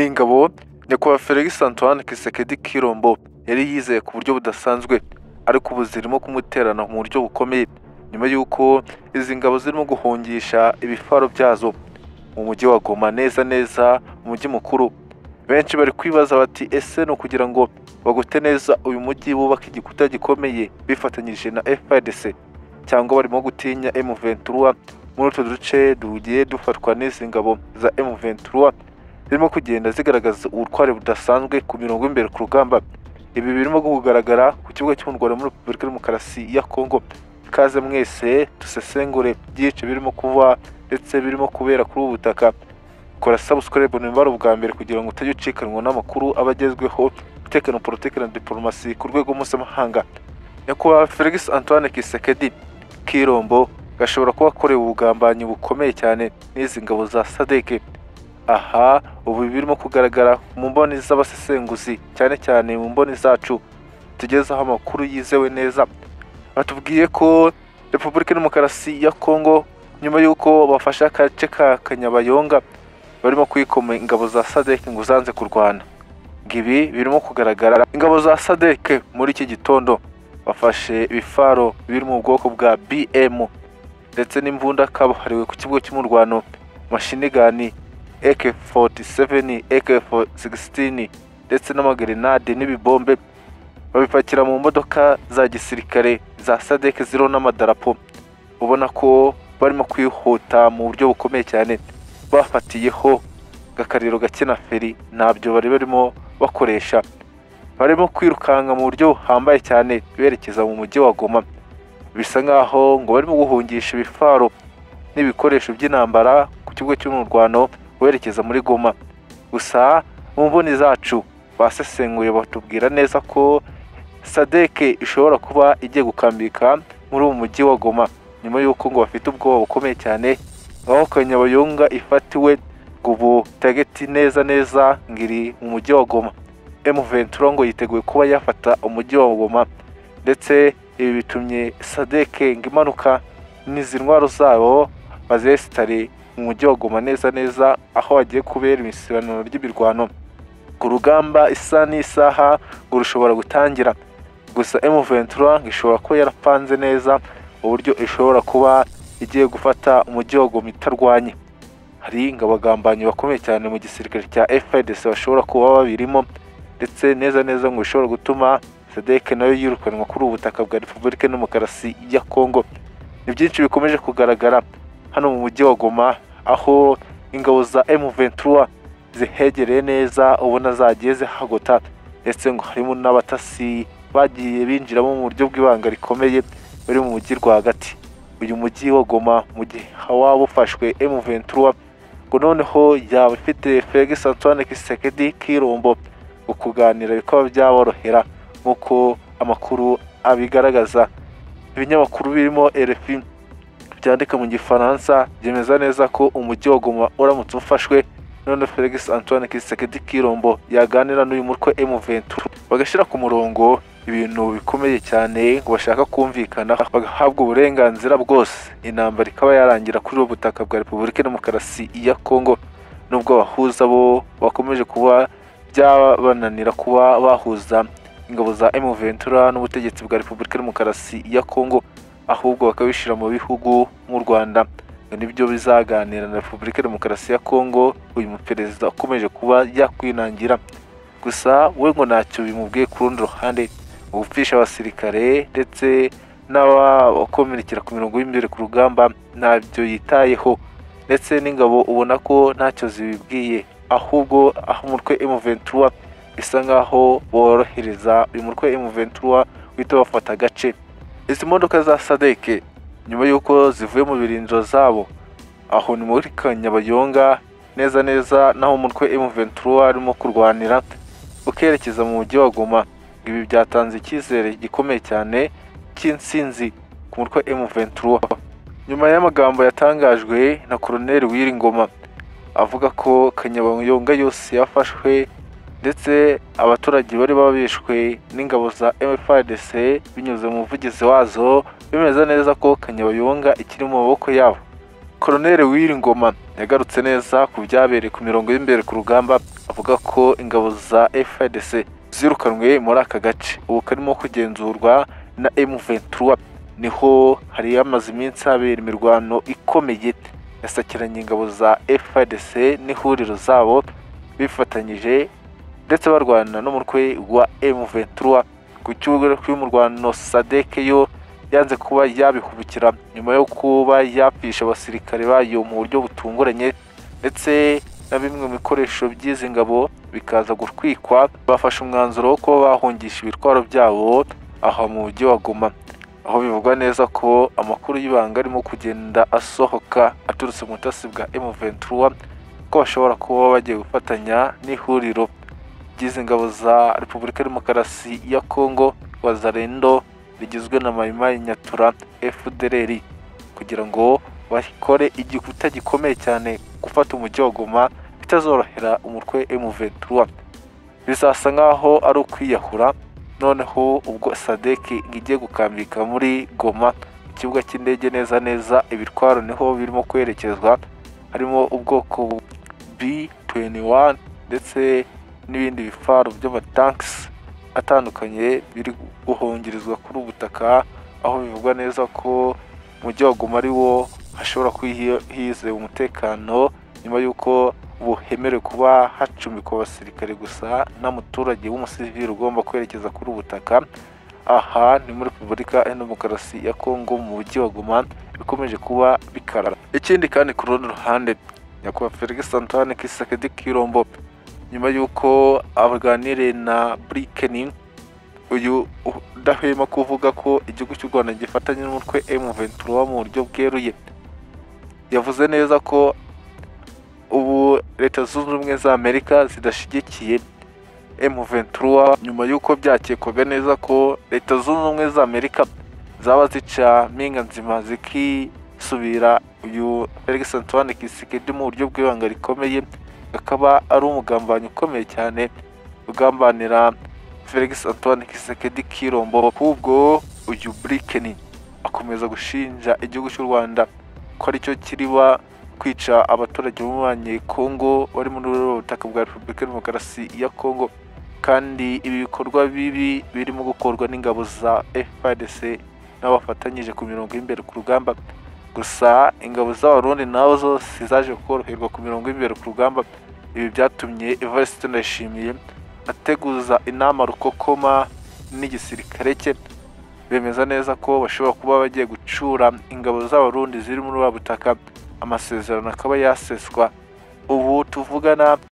Ingabo nyakubahwa Felix Antoine Kisekedi Kirombo yari yizeye ku buryo budasanzwe ariko ubu zirimo kumuterana mu buryo bukomeye nyuma y'uko izi ngabo zirimo guhungisha ibifaro byazo mu mujyi wa Goma neza neza umujyi mukuru benshi bari kwibaza bati ese ni ukugira ngo bagute neza uyu mujyi bubaka igikuta gikomeye bifatanyije na FARDC cyangwa barimo gutinya M23 muri utu duce tugiye dufatwa n'izi ngabo za M23 zirimo kugenda zigaragaza ubutware budasanzwe ku mirongo y'imbere ku rugamba ibi birimo kugaragara ku kibuga cy'umurwano muri repubulika ya demokarasi ya kongo ikaze mwese dusesengure byinshi birimo kuba ndetse birimo kubera kuri ubu butaka kora subscribe nimba bwa mbere kugira ngo utajya ucikanwa n'amakuru aba agezweho umutekano politiki na diporomasi ku rwego mpuzamahanga nyakubahwa felix antoine kisekedi kirombo gashobora kuba akorewe ubugambanyi bukomeye cyane n'izi ngabo za sadeke aha ubu birimo kugaragara mu mboni z'abasesenguzi cyane cyane mu mboni zacu tugezeho amakuru yizewe neza batubwiye ko repubulika ya demokarasi ya kongo nyuma y'uko bafashe agace ka kanyabayonga barimo kwikoma ingabo za sadeke ngo zanze kurwana ibi birimo kugaragara ingabo za sadeke muri iki gitondo bafashe ibifaro biri mu bwoko bwa bm ndetse n'imbunda kabuhariwe ku kibuga cy'umurwano mashinigani AK47, AK16 ndetse n'amagerenade n'ibibombe babipakira mu modoka za gisirikare za sadek ziriho n'amadarapo ubona ko barimo kwihuta mu buryo bukomeye cyane bafatiyeho gakariro gake na feri ntabyo bari barimo bakoresha barimo kwirukanka mu buryo buhambaye cyane berekeza mu mujyi wa Goma bisa nkaho ngo barimo guhungisha ibifaro n'ibikoresho by'intambara ku kigo cy'umurwano werekeza muri Goma gusa mu mboni zacu basesenguye batubwira neza ko sadeke ishobora kuba igiye gukambika muri uwo mujyi wa Goma nyuma y'uko ngo bafite ubwoba bukomeye cyane aho kanyabayonga ifatiwe ngo ubu tageti neza neza ngiri mu mujyi wa Goma M23 ngo yiteguye kuba yafata umujyi wa Goma ndetse ibi bitumye sadeke ngo imanuka n'izi ntwaro zabo bazesitare mu mujyi wa Goma neza neza aho hagiye kubera imisibaniro ry'imirwano ku rugamba isa n'isaha ngo rushobora gutangira gusa M23 ngo ishobora kuba yarapanze neza uburyo ishobora kuba igiye gufata umujyi wa Goma itarwanye hari ngo abagambanyi bakomeye cyane mu gisirikare cya FARDC bashobora kuba babirimo ndetse neza neza ngo bishobora gutuma SADC nayo yirukanwa kuri ubu butaka bwa Repubulika ya Demokarasi ya Kongo ni byinshi bikomeje kugaragara hano mu mujyi wa Goma aho ingabo za M23 zihegereye neza ubona zagiye zihagota ndetse ngo harimo n'abatasi bagiye binjiramo mu buryo bw'ibanga rikomeye bari mu mujyi rwagati uyu mujyi wa Goma mu gihe waba ufashwe M23 ngo noneho yaba ifite Felix Antoine Kisekedi Kirombo ngo kuganira bikaba byaborohera nk'uko amakuru abigaragaza ibinyamakuru birimo RFI byandika mu gifaransa byemeza neza ko umujyi wa Goma uramutse ufashwe none Felix Antoine Kisekedi Kirombo yaganira n'uyu mutwe M23 bagashyira ku murongo ibintu bikomeye cyane ngo bashaka kumvikana bagahabwa uburenganzira bwose intambara ikaba yarangira kuri ubu butaka bwa Repubulika ya Demokarasi ya Kongo nubwo abahuza bo bakomeje kuba byabananira kuba bahuza ingabo za M23 n'ubutegetsi bwa Repubulika ya Demokarasi ya Kongo ahubwo bakabishyira mu bihugu nk'u Rwanda ngo nibyo bizaganira na Repubulika ya Demokarasi ya Kongo uyu muperezida ukomeje kuba yakwinangira gusa we ngo ntacyo bimubwiye ku rundi ruhande ngo gupfisha abasirikare ndetse n'abakomerekera ku mirongo y'imbere ku rugamba ntabyo yitayeho ndetse n'ingabo ubona ko ntacyo zibibwiye ahubwo aho umutwe M23 isa nkaho borohereza uyu mutwe M23 wita bafata agace izi modoka za sadeke nyuma y'uko zivuye mu birindiro zabo aho ni muri kanyabayonga neza neza naho umutwe M23 arimo kurwanira ukerekeza mu mujyi wa Goma ibi byatanze icyizere gikomeye cyane cy'insinzi ku mutwe M23 nyuma y'amagambo yatangajwe na Colonel Wiringoma avuga ko kanyabayonga yose yafashwe ndetse abaturage bari babishwe n'ingabo za MFDC binyuze mu muvugizi wazo bemeza neza ko Kanyabayonga ikiri mu maboko yabo Colonel Wilingoma yagarutse neza ku byabereye ku mirongo y'imbere ku rugamba avuga ko ingabo za FARDC zirukanwe muri aka gace ubu karimo kugenzurwa na M23 niho hari hamaze iminsi habera imirwano ikomeye yasakiranye ingabo za FARDC n'ihuriro zabo bifatanyije ndetse barwana n'umutwe wa M23 ku kibuga cy'umurwano SADC yo yanze kuba yabihubukira nyuma yo kuba yapfisha abasirikare bayo mu buryo butunguranye ndetse na bimwe mu bikoresho by'izi ngabo bikaza gutwikwa bafashe umwanzuro wo kuba bahungisha ibitwaro byabo aha mu mujyi wa Goma aho bivugwa neza ko amakuru y'ibanga arimo kugenda asohoka aturutse mu butasi bwa M23 ko bashobora kuba bagiye gufatanya n'ihuriro ry'izi ngabo za Repubulika ya Demokarasi ya Kongo Wazarendo rigizwe na Maimai Nyatura FDLR kugira ngo bakore igikuta gikomeye cyane gufata umujyi wa Goma bitazorohera umutwe M23 bizasa nkaho ari ukwiyahura noneho ubwo SADC igiye gukambika muri Goma mu kibuga cy'indege neza neza ibitwaro niho birimo kwerekezwa harimo ubwoko B21 ndetse n'ibindi bifaro by'amatanks atandukanye biri guhungirizwa kuri ubu butaka aho bivugwa neza ko umujyi wa Goma ari wo hashobora kwihizera umutekano nyuma y'uko buhemerewe kuba hacumbikwa abasirikare gusa nta muturage w'umusivili ugomba kwerekeza kuri ubu butaka aha ni muri repubulika ya demokarasi ya kongo mu mujyi wa Goma bikomeje kuba bikarara ikindi kandi ku rundi ruhande nyakubahwa felix antoine kisakedi kirombo nyuma y'uko abaganire na brikening uyu udahwema kuvuga ko igihugu cy'u rwanda gifatanya n'umutwe m23 mu buryo bweruye yavuze neza ko ubu leta zunze ubumwe za amerika zidashyigikiye m23 nyuma y'uko byakekwaga neza ko leta zunze ubumwe za amerika zaba zica mpinga nzima zikisubira uyu felix antoine kisikedi mu buryo bw'ibanga rikomeye akaba ari umugambanyi ukomeye cyane ugambanira Felix Antoine Kisekedi Kirombo ahubwo uyu Blinken akomeza gushinja igihugu cy'u Rwanda ko aricyo kiriba kwica abaturage b'umubanyi Kongo bari muri butaka bwa Repubulika ya Demokarasi ya Kongo kandi ibi bikorwa bibi birimo gukorwa n'ingabo za FARDC n'abafatanyije ku mirongo y'imbere ku rugamba gusa ingabo z'abarundi nabo zo zizaje koroherwa ku mirongo y'imbere ku rugamba ibi byatumye Evariste Ndayishimiye ateguza inama rukokoma n'igisirikare cye bemeza neza ko bashobora kuba bagiye gucura ingabo z'abarundi ziri muri butaka amasezerano akaba yaseswa ubu tuvugana